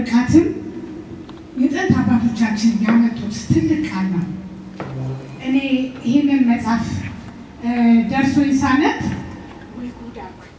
ብቃትም የጥንት አባቶቻችን ያመጡት ትልቅ ቃል ነው። እኔ ይህንን መጽሐፍ ደርሶኝ ሳነብ ወይ ጉድ አልኩኝ።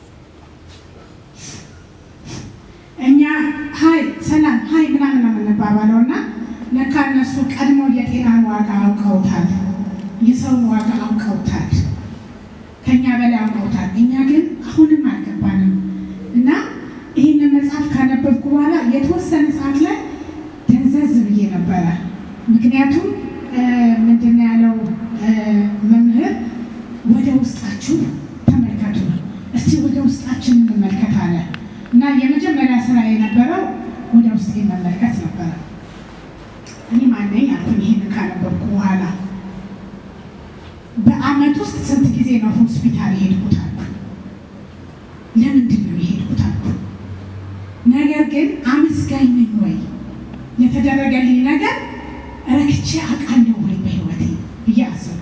እኛ ሀይ ሰላም ሀይ ምናምን ነው የምንባባለው እና ለካ እነሱ ቀድሞ የጤናን ዋጋ አውቀውታል፣ የሰውን ዋጋ አውቀውታል፣ ከኛ በላይ አውቀውታል። እኛ ግን አሁንም አልገባንም እና ይህንን መጽሐፍ ካነበብኩ በኋላ የተወሰነ ሰዓት ላይ ደንዘዝ ብዬ ነበረ። ምክንያቱም ምንድን ነው ያለው መምህር ወደ ውስጣችሁ ተመልከቱ፣ እስቲ ወደ ውስጣችን እንመልከት አለ እና የመጀመሪያ ስራ የነበረው ወደ ውስጤ መመልከት ነበረ። እኔ ማነኝ አልኩኝ። ይህንን ካነበብኩ በኋላ በአመት ውስጥ ስንት ጊዜ ነው ሆስፒታል የሄድኩት አልኩ። ለምንድን ነው የሄድኩት አልኩ። ነገር ግን አመስጋኝ ነኝ ወይ የተደረገልኝ ነገር ረክቼ አውቃለሁ ወይ በህይወቴ ብዬ አሰብኩ።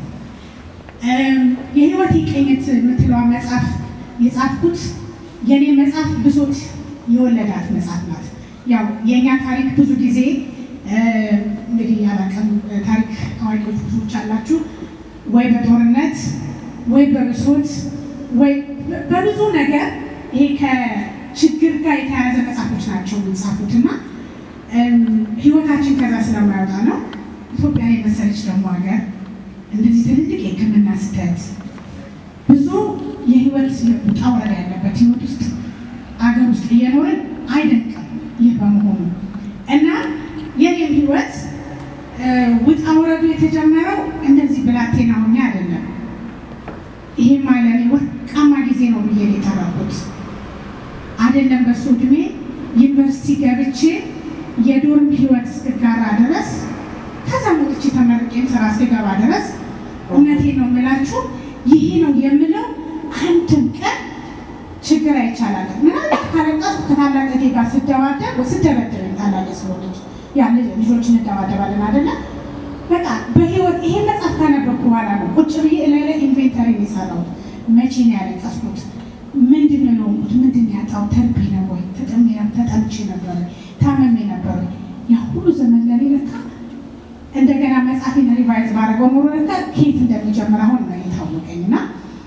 የህይወቴ ቅኝት የምትለዋ መጽሐፍ የጻፍኩት የእኔ መጽሐፍ ብሶት የወለዳት መጽሐፍ ናት። ያው የእኛ ታሪክ ብዙ ጊዜ እንግዲህ ያላቀም ታሪክ አዋቂዎች ብዙዎች አላችሁ፣ ወይ በጦርነት ወይ በብሶት ወይ በብዙ ነገር ይሄ ከችግር ጋር የተያያዘ መጽሐፎች ናቸው የሚጻፉት እና ህይወታችን ከዛ ስለማይወጣ ነው። ኢትዮጵያ የመሰለች ደግሞ ሀገር እንደዚህ ትልልቅ የሕክምና ስህተት ብዙ የህይወት ውጣ ውረድ ያለበት ህይወት ውስጥ አገር ውስጥ እየኖርን አይደንቅም ይህ በመሆኑ እና የኔም ህይወት ውጣ ውረዱ የተጀመረው እንደዚህ ብላቴና ሆኜ አይደለም። ይሄም ለኔ ወርቃማ ጊዜ ነው ብዬ ነው የተራኩት። አይደለም በሱ እድሜ ዩኒቨርሲቲ ገብቼ የዶርም ህይወት እስክጋራ ድረስ ከዛ ወጥቼ ተመርቄም ስራ እስክገባ ድረስ እውነቴን ነው የምላችሁ ይሄ ነው የምለው አንድም ቀን ችግር አይቻላል። ምናልባት ካለቀስኩ ከታላቅ ጋር ስደባደብ ስደበድበኝ ታላቅ ስለሆነች ያለ ልጆች እንደባደባለን አይደለ? በቃ በህይወት ይሄ መጽሐፍ ካነበብኩ በኋላ ነው ቁጭ ብዬ ላይ ላይ ኢንቬንተሪ የሰራሁት። መቼ ነው ያለቀስኩት? ምንድን ነው የሆንኩት? ምንድን ነው ያጣሁት? ተርቤ ነው ወይ ተጠሜ ተጠምቼ ነበረ ታመሜ ነበረ? ያ ሁሉ ዘመን ለኔ ለካ እንደገና መጽሐፌን ሪቫይዝ ባደረገው ኖሮ ለካ ከየት እንደሚጀምር አሁን ነው የታወቀኝ እና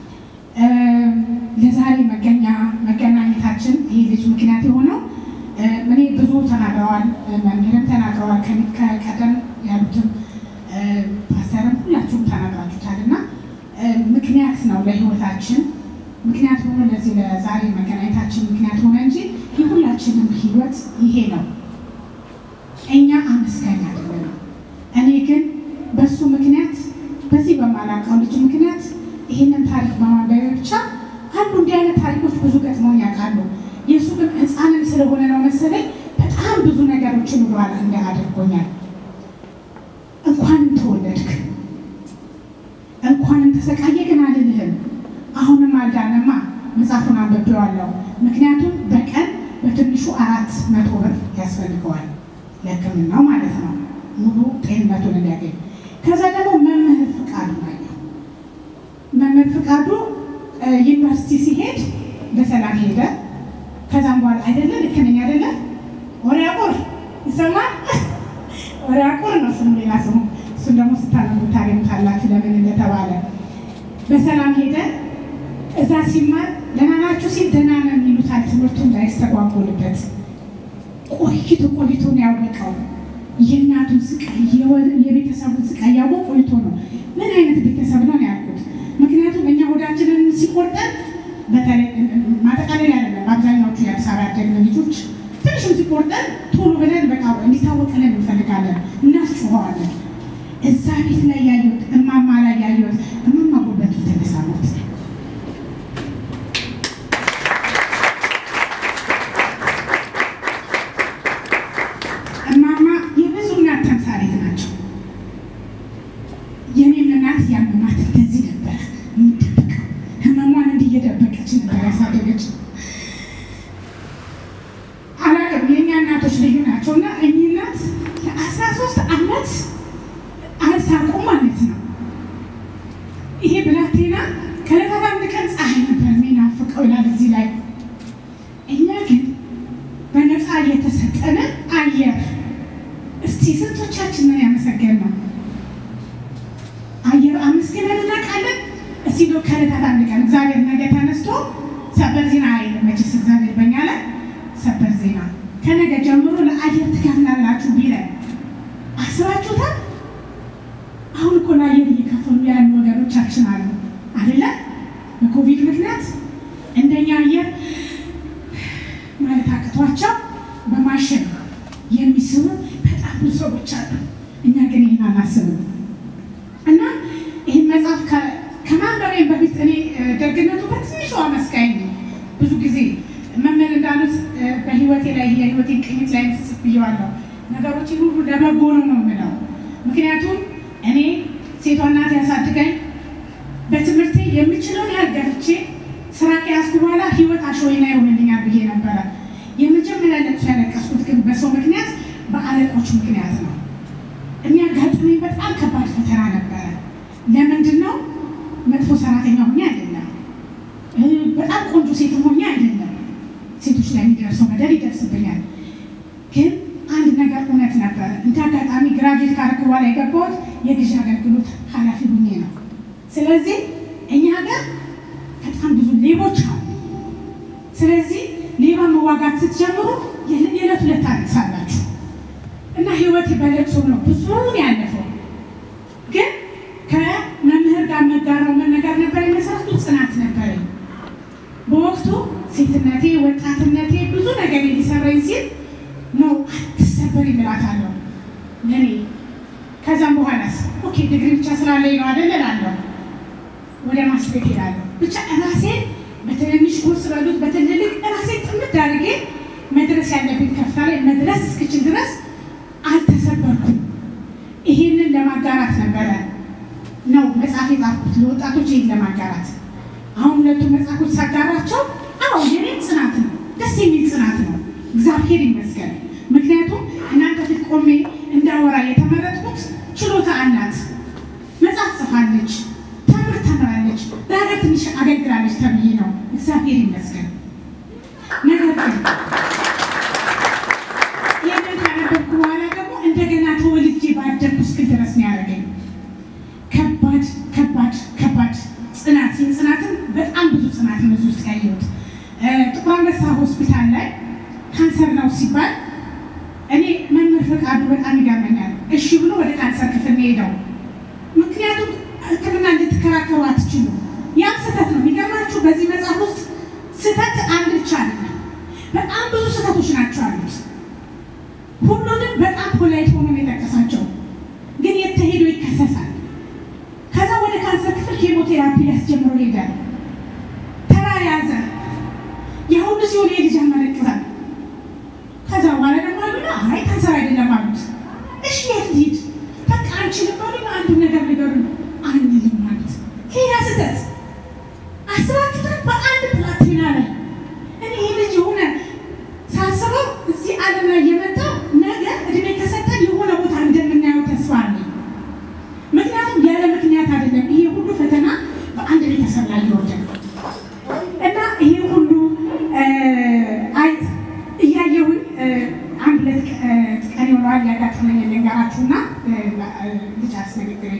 ለዛሬ መገኛ መገናኘታችን ይሄ ልጅ ምክንያት የሆነው እኔ ብዙ ተናግረዋል፣ መምህርም ተናግረዋል፣ ከቀደም ያሉትም ፓስተርም ሁላችሁም ተናግራችሁታል እና ምክንያት ነው ለህይወታችን ምክንያት ሆኖ ለዚህ ለዛሬ መገናኘታችን ምክንያት ሆነ እንጂ የሁላችንም ህይወት ይሄ ነው። እኛ አመስጋኝ አይደለንም። እኔ ግን በሱ ምክንያት በዚህ በማላውቀው ልጅ ምክንያት ይህንን ታሪክ በማንበብ ብቻ አንዱ እንዲህ አይነት ታሪኮች ብዙ ገጥመውኝ ያውቃሉ። የእሱ ግን ህፃንም ስለሆነ ነው መሰለኝ በጣም ብዙ ነገሮችን ብሏል እንደ አድርጎኛል። እንኳንም ተወለድክ እንኳንም ተሰቃየ ግን አልልህም። አሁንም አልዳነማ። መጽሐፉን አንብቤዋለሁ። ምክንያቱም በቀን በትንሹ አራት መቶ ብር ያስፈልገዋል ለሕክምናው ማለት ነው ሙሉ ጤንነቱን እንዲያገኝ። ከዛ ደግሞ መምህር ፍቃዱ ናየው። መምህር ፍቃዱ ዩኒቨርሲቲ ሲሄድ በሰላም ሄደ። ከዛም በኋላ አይደለ ልክ ነኝ አይደለ? ወሪያቁር ይሰማል። ወሪያቁር ነው ስሙ፣ ሌላ ስሙ። እሱን ደግሞ ስታነቡ ታገኙታላችሁ ለምን እንደተባለ። በሰላም ሄደ። እዛ ሲማር ደህና ናችሁ ሲል ደህና ነን ይሉታል። ትምህርቱ እንዳይስተጓጎልበት ቆይቶ ቆይቶ ነው ያወቀው። የእናቱን ስቃይ የቤተሰቡን ስቃይ ያወቅ ቆይቶ ነው። ምን አይነት ቤተሰብ ነው ያልኩት። ምክንያቱም እኛ ሆዳችንን ሲቆርጠን በተለይ ማጠቃለል ያለለን በአብዛኛዎቹ የአዲስ አበባ ያደግን ልጆች ትንሽም ሲቆርጠን ቶሎ ብለን በቃ እንዲታወቅልን እንፈልጋለን፣ እናስጮኸዋለን። እዛ ቤት ላይ ያየሁት እማማ ላይ ያየሁት እማማ ጉልበቱ ተነሳሞት እማማ የብዙ እናት ተምሳሌት ናቸው። የኔም እናት ያመማት እንደዚህ ነበር የምትደብቀው ህመሟን እንዲህ እየደበቀች ነበር ያሳደገች። አላውቅም የእኛ እናቶች ልዩ ናቸው እና እኚህ እናት ለአስራ ሶስት አመት አልሳቁ ማለት ነው። ይሄ ብላቴና ከዕለታት አንድ ቀን ፀሐይ ነበር የሚናፍቀው ይላል እዚህ ላይ። እኛ ግን በነፃ በነፃ የተሰጠንን አየር እስቲ ስንቶቻችንን ያመሰገን ነው? አየር አመስግነን እናውቃለን? እስቲ ዶ ከዕለታት አንድ ቀን እግዚአብሔር ነገ ተነስቶ ሰበር ዜና አይልም መቼስ እግዚአብሔር በኛ ላይ ሰበር ዜና ከነገ ጀምሮ ለአየር ትከፍላላችሁ ቢለን አስባችሁታል? አሁን እኮ ለአየር እየከፈሉ ያሉ ወገኖቻችን አሉ አይደለ? በኮቪድ ምክንያት እንደኛ አየር ማለት አቅቷቸው በማሽን የሚስቡ በጣም ብዙ ሰዎች አሉ። እኛ ግን ይህን አናስብም እና ይህን መጽሐፍ ከማንበቤ በፊት እኔ ደግነቱ በትንሹ አመስጋኝ ነኝ። ብዙ ጊዜ መምህር እንዳሉት በህይወቴ ላይ የህይወቴን ቅኝት ላይ ምስጽፍ ብየዋለሁ። ነገሮችን ሁሉ ለበጎ ነው ነው የምለው። ምክንያቱም እኔ ሴቷ እናት ያሳድገኝ በትምህርቴ የምችለውን ያህል ገፍቼ ስራ ከያዝኩ በኋላ ህይወት አሸወይና ይሆንልኛል ብዬ ነበረ። የመጀመሪያ ለቅሶ ያለቀስኩት ግን በሰው ምክንያት በአለቆች ምክንያት ነው። የሚያጋጥመኝ በጣም ከባድ ፈተና ነበረ። ለምንድን ነው? መጥፎ ሰራተኛ ሆኜ አይደለም፣ በጣም ቆንጆ ሴት ሆኜ አይደለም። ሴቶች ላይ የሚደርሰው በደል ይደርስብኛል። ግን አንድ ነገር እውነት ነበረ። እንደ አጋጣሚ ግራጁዌት ካረኩ በኋላ የገባሁት የግዢ አገልግሎት ኃላፊ ሆኜ ነው። ስለዚህ እኛ ሀገር በጣም ብዙ ሌቦች አሉ። ስለዚህ ሌባ መዋጋት ስትጀምሩ የዕለት ሁለት ታለቅሳላችሁ እና ህይወት በለቅሶ ነው ብዙውን ያለፈው። ግን ከመምህር ጋር መጋራው ምን ነገር ነበር የመሰረቱ ጽናት ነበረኝ። በወቅቱ ሴትነቴ፣ ወጣትነቴ ብዙ ነገር ሊሰራኝ ሲል ነው አትሰበር ይምላታለሁ ለእኔ። ከዛም በኋላስ ኦኬ ድግሪ ብቻ ስላለኝ ነው አይደል እላለሁ። ወደ ማስቤት ሄዳለሁ። ብቻ ራሴን በትንንሽ ኮርስ በሉት በትልልቅ ራሴን ጥምድ አድርጌ መድረስ ያለብኝ ከፍታ ላይ መድረስ እስክችል ድረስ አልተሰበርኩም። ይሄንን ለማጋራት ነበረ ነው መጽሐፍ የጻፍኩት ለወጣቶች ይህን ለማጋራት። አሁን ሁለቱ መጽሐፎች ሳጋራቸው አዎ የኔም ጽናት ነው፣ ደስ የሚል ጽናት ነው። እግዚአብሔር ይመስገን። ምክንያቱም እናንተ ፊት ቆሜ እንዳወራ የተመረጥኩት ችሎታ አላት፣ መጽሐፍ ጽፋለች፣ ትምህርት ተምራለች፣ በሀገር ትንሽ አገልግላለች ተብዬ ነው። እግዚአብሔር ይመስገን። ነገር ግን ይህንን ካነበብኩ በኋላ ደግሞ እንደገና ተወልጄ ባደግኩ እስክል ድረስ ነው ያደረገኝ። ከባድ ከባድ ከባድ ጽናት ጽናትን በጣም ብዙ ጽናት ነው እዚህ ውስጥ ያየሁት። ጥቁር አንበሳ ሆስፒታል ላይ ካንሰር ነው ሲባል እኔ መምህር ፈቃዱ በጣም ይገርመኛል። እሺ ብሎ ወደ ካንሰር ክፍል ነው ሄደው። ምክንያቱም ሕክምና እንድትከራከሩ አትችሉ። ያም ስህተት ነው። የሚገርማችሁ በዚህ መጽሐፍ ውስጥ ስህተት አንድ ብቻ አይደለም፣ በጣም ብዙ ስህተቶች ናቸው አሉት። ሁሉንም በጣም ፖላይት ሆኖ ነው የጠቀሳቸው። ግን የት ተሄዶ ይከሰሳል። ከዛ ወደ ካንሰር ክፍል ኬሞቴራፒ ሊያስጀምሮ ይሄዳል። ተራ ያዘ። የሁሉ ሲሆን የልጅ ያመለክታል። ከዛ በኋላ ደግሞ አሉና አይ ካንሰር አይደለም አሉት። እሺ የት ልሂድ? በቃ አንችልም ባሉኝ አንዱ ነገር ንገሩኝ። አንልም ማለት ሌላ ስህተት አስባችሁታል? በአንድ ፕላቲና ላይ እኔ ይህ ልጅ የሆነ ሳስበው እዚህ ዓለም ላይ የመጣው ነገ እድሜ ከሰጠን የሆነ ቦታ እንደምናየው ተስፋ አለኝ። ምክንያቱም ያለ ምክንያት አይደለም ይሄ ሁሉ ፈተና በአንድ ቤተሰብ ላይ ይወርዳል እና ይሄ ሁሉ አይት እያየሁኝ አንድ ሁለት ቀን ይሆነዋል ያጋጠመኝ ልንገራችሁና ልጨርስ ንግግሬ።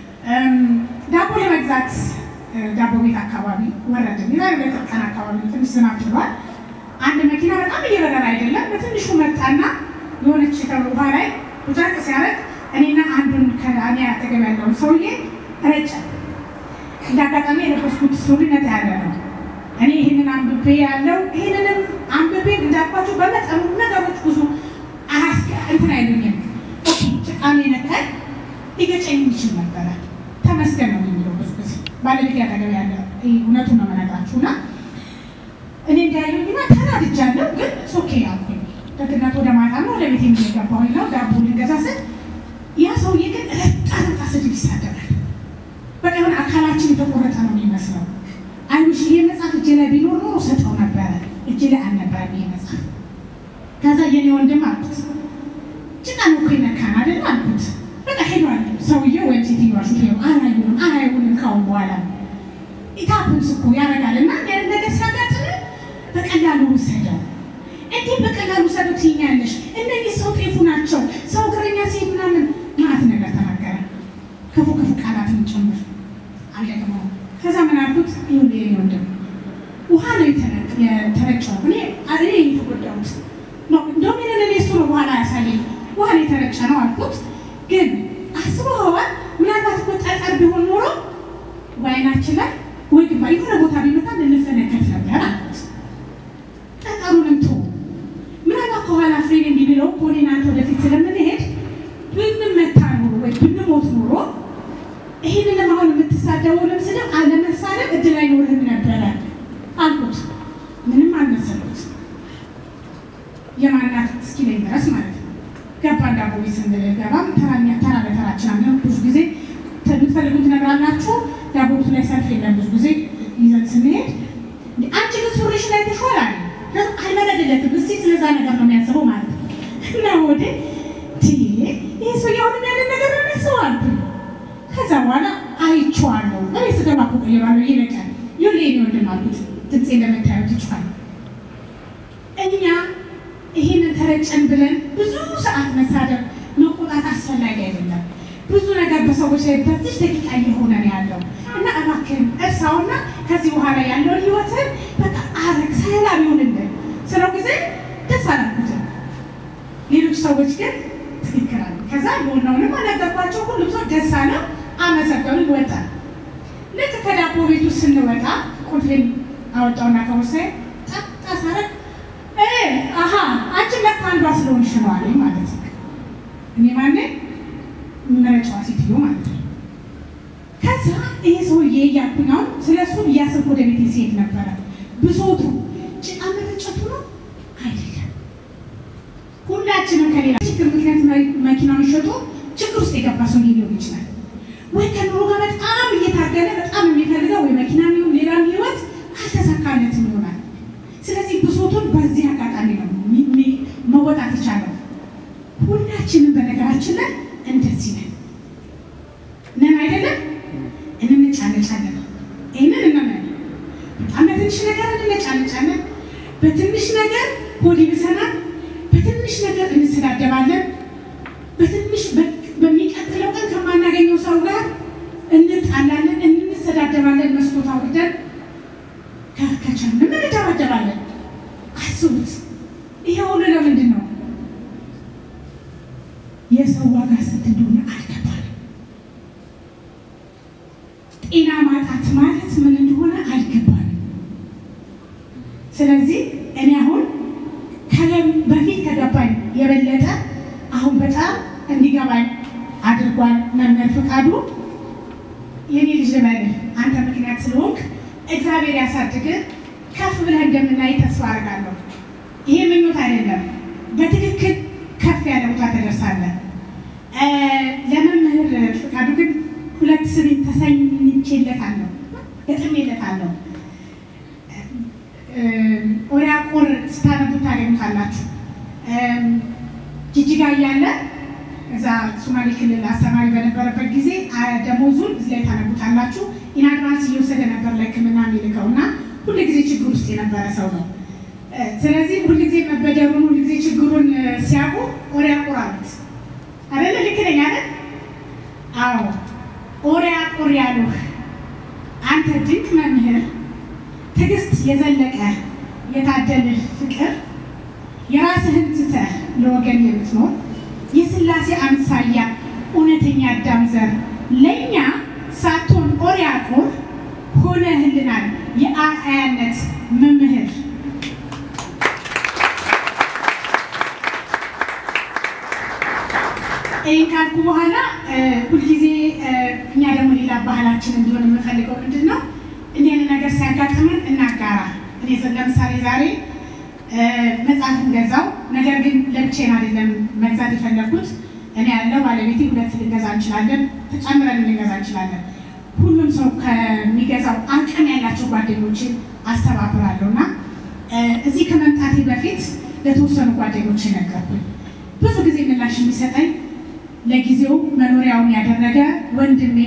ዳቦ ለመግዛት ዳቦ ቤት አካባቢ ወረድን። የዛሬ ሁለት ቀን አካባቢ ትንሽ ዝናብ ችሏል። አንድ መኪና በጣም እየበረረ አይደለም በትንሹ መጣና የሆነች ውሃ ላይ ቁጫቅ ሲያደርግ እኔና አንዱን ከእኔ አጠገብ ያለውን ሰውዬ ረጨ። እንደ አጋጣሚ የለበስኩት ሱሪ ነጣ ያለ ነው። እኔ ይህንን አንብቤ ያለው ይህንንም አንብቤ እንዳልኳቸው በመጠኑ ነገሮች ብዙ አያስገ እንትን አይሉኝም። ኦኬ ጭቃሜ ነካኝ ሊገጨኝ የሚችል ነበረ። ተመስገን ነው የሚለው ብዙ ጊዜ ባለቤት ያጠገብ ያለ እውነቱን ነው የምነግራችሁ እና እኔ እንዳያዩኝና ተናድጃለሁ፣ ግን ኦኬ አልኩኝ። ደግነት ወደ ማታ ነው ወደ ቤት የሚገባሁኝ ነው ዳቦ ልገዛ ስል ያ ሰውዬ ግን ረጣ ረጣ ስድብ ይሳደባል። በቃ የሆነ አካላችን የተቆረጠ ነው የሚመስለው። አይሽ ይሄ መጽሐፍ እጄ ላይ ቢኖር ኖሮ ሰጠው ነበረ። እጄ ላይ አልነበረም ይሄ መጽሐፍ። ከዛ የኔ ወንድም አልኩት ጭቃ ነው እኮ ይነካን አይደል አልኩት። በቃ ሄዷል ሰውዬው ወይም ሴትዮዋ ሹፌሩ አላዩንም አላዩንም ካሁን በኋላ ኢታፕስ እኮ ያደርጋል እና ነገር ሲያጋጥም በቀላሉ ውሰደው። እንዴት በቀላሉ ሰዱት ትይኛለሽ? እነዚህ ሰው ጤፉ ናቸው፣ ሰው እግረኛ ሴት ምናምን ማለት ነገር ተናገረ። ክፉ ክፉ ቃላትን ጭምር አልደግመው። ከዛ ምን አልኩት? ይሁን የኔ ወንድም ውሃ ነው የተረጨው። እኔ እኔ የተጎዳሁት እንደውም ይህንን እኔ እሱ ነው በኋላ ያሳየኝ። ውሃ ነው የተረጨ ነው አልኩት። ግን አስበኸዋል? ምናልባት እኮ ጠጠር ቢሆን ኖሮ በዓይናችን ላይ ወይ ግባ የሆነ ቦታ ቢመታ ልንፈነከት ነበር አልኩት። ጠጠሩንም ተው፣ ምናልባት ከኋላ ፍሬን እንዲብለው ሆኔ አንተ ወደፊት ስለምንሄድ ብንመታ ኖሮ ወይ ብንሞት ኖሮ ይህንን አሁን የምትሳደበውንም ስድብ አለመሳደብ እድል አይኖርህም ነበረ አልኩት። ምንም አልመሰሉት የማናት እስኪለኝ ድረስ ማለት ነው። ገባ ዳቦ ቤት ስንገባም ተራኛ ተራ በተራችን አለ። ብዙ ጊዜ የምትፈልጉት ነገር አላችሁ። ዳቦ ቤቱ ላይ ሰልፍ የለም። ብዙ ጊዜ ይዘን ስንሄድ አንቺ ግን ሱሪሽ ላይ ተሾል አለ አይመለድለትም። እስቲ ስለዛ ነገር ነው የሚያስበው ማለት ነው። እና ወደ ይህ ሰው ያሁንም ያለን ነገር ነው የሚያስበው አልኩ። ከዛ በኋላ አይቼዋለሁ። እኔ ስገባ እኮ ቀይራለሁ ይለቃል ይሁን የኔ ወንድም አልኩት። ድምፄ እንደምታዩት ይችላል። እኛ ይህንን ተረጨን ብለን ብዙ ሰዓት መሳደብ መቆጣት አስፈላጊ አይደለም። ብዙ ነገር በሰዎች ላይ በትሽ ደቂቃ እየሆነ ነው ያለው እና እባክህን እርሳውና ከዚህ በኋላ ያለውን ህይወትን በቃ አረግ ሰላም ይሆንልን ስለው ጊዜ ደስ አላልኩትም። ሌሎች ሰዎች ግን ትክክል አሉ። ከዛ የሆነውንም አነገርኳቸው። ሁሉም ሰው ደስ አለ፣ አመሰገኑን፣ ወጣ። ልክ ከዳቦ ቤቱ ስንወጣ ቁልፌን አወጣውና ከቦርሳዬ ጠጣ ሳረግ አሀ አንቺ ለካ አንዷ ስለሆንሽ ነው አለኝ ማለት ነው። እኔ ማነ መረጫዋ ሴትዮ ማለት ነው። ከዛ ይሄ ሰውዬ እያልኩኝ አሁን ስለ እሱ እያሰብኩ ወደ ቤቴ ሲሄድ ነበረ። ብሶቱ ጭቃ መረጨቱ ነው አይደለም። ሁላችንም ከሌላ ችግር ምክንያት መኪናውን ሸጦ ችግር ውስጥ የገባ ሰው ሊሆን ይችላል። ወይ ከኑሮ ጋር በጣም እየታገለ በጣም የሚፈልገው ወይ መኪና የሚሆን ሌላም ህይወት አልተሳካለትም ይሆናል። ስለዚህ ብሶቱን በዚህ አጋጣሚ ነው መወጣት የቻለው። ሁላችንም በነገራችን ላይ እንደዚህ ነን ነን አይደለም? እንነጫነጫለን። ይህንን እነመን በጣም በትንሽ ነገር እንነጫነጫለን። በትንሽ ነገር ሆድ ይብሰናል። በትንሽ ነገር እንሰዳደባለን። በትንሽ በሚቀጥለው ቀን ከማናገኘው ሰው ጋር እንጣላለን፣ እንሰዳደባለን። መስኮት አውርደን ከቻልን እንደባደባለን። አስቡት። ይሄ ሁሉ ለምንድን ነው? የሰው ዋጋ ስንት እንደሆነ አልገባንም። ጤና ማጣት ማለት ምን እንደሆነ አልገባንም። ስለዚህ እኔ አሁን በፊት ከገባኝ የበለጠ አሁን በጣም እንዲገባኝ አድርጓል መምህር ፍቃዱ። የኔ ልጅ ልበልህ አንተ ምክንያት ስለሆንክ እግዚአብሔር ያሳድግህ። ከፍ ብለህ እንደምናይ ተስፋ አድርጋለሁ። ይሄ ምኞት አይደለም፣ በትክክል ከፍ ያለ ቦታ ተደርሳለህ። ለመምህር ፍቃዱ ግን ሁለት ስም ተሰኝቼለታለሁ፣ ገጥሜለታለሁ። ኦሪያቆር ስታነቡ ታገኙታላችሁ። ጅጅጋ እያለ እዛ ሶማሌ ክልል አስተማሪ በነበረበት ጊዜ ደሞዙን እዚህ ላይ ታነቡታላችሁ። ኢናድቫንስ እየወሰደ ነበር ለሕክምና የሚልከው እና ሁሉ ጊዜ ችግር ውስጥ የነበረ ሰው ነው። ስለዚህ ሁሉ ጊዜ መበደሩን ሁሉ ጊዜ ችግሩን ሲያውቁ ኦሪያቆር አሉት አይደለ? ልክ ነኝ አይደል? አዎ ኦሪያቆር ያሉህ አንተ ድንቅ መምህር ትዕግስት የዘለቀ የታደልህ ፍቅር የራስህን ትተህ ለወገን የምትኖር የሥላሴ አምሳያ እውነተኛ አዳም ዘር ለእኛ ሳትሆን ኦሪያቆር ሆነህልናል የአርአያነት መምህር። ይህን ካልኩ በኋላ ሁልጊዜ እኛ ደግሞ ሌላ ባህላችን እንዲሆን የምፈልገው ምንድን ነው? እንዲህ አይነት ነገር ሲያጋጥመን እናጋራ። እኔ ለምሳሌ ዛሬ መጽሐፍን ገዛው። ነገር ግን ለብቻዬን አይደለም መግዛት የፈለግኩት። እኔ ያለው ባለቤቴ ሁለት ልንገዛ እንችላለን፣ ተጨምረን ልንገዛ እንችላለን። ሁሉም ሰው ከሚገዛው አቅም ያላቸው ጓደኞችን አስተባብራለሁ እና እዚህ ከመምጣቴ በፊት ለተወሰኑ ጓደኞች ነገርኩኝ። ብዙ ጊዜ ምላሽ የሚሰጠኝ ለጊዜው መኖሪያውን ያደረገ ወንድሜ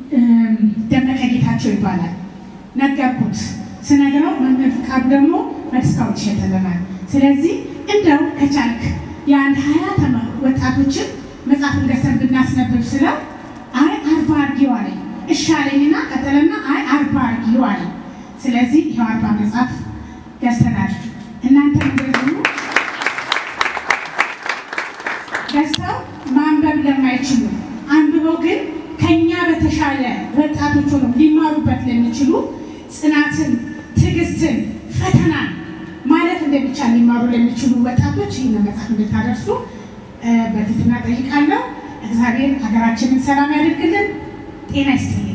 ደመቀ ጌታቸው ይባላል። ነገርኩት። ስነግረው መምህር ፍቃዱ ደግሞ በዲስካውንት ይሸጥልናል። ስለዚህ እንደው ከቻልክ የአንድ ሀያ ተማ ወጣቶችን መጽሐፍን ገዝተን ብናስነብብ ስለው አይ አርባ አርጊው አለኝ። እሺ አለኝና ቀጠለና አይ አርባ አርጊው አለኝ። ስለዚህ ይኸው አርባ መጽሐፍ ገዝተናል። እናንተ እንደዚሁ ገዝተው ማንበብ ለማይችሉ አንብበው ግን ከኛ በተሻለ ወጣቶች ሆነው ሊማሩበት ለሚችሉ ጽናትን፣ ትዕግስትን፣ ፈተናን ማለት እንደሚቻል ሊማሩ ለሚችሉ ወጣቶች ይህን መጽሐፍ እንድታደርሱ በትህትና ጠይቃለሁ። እግዚአብሔር ሀገራችንን ሰላም ያደርግልን። ጤና ይስጥልኝ።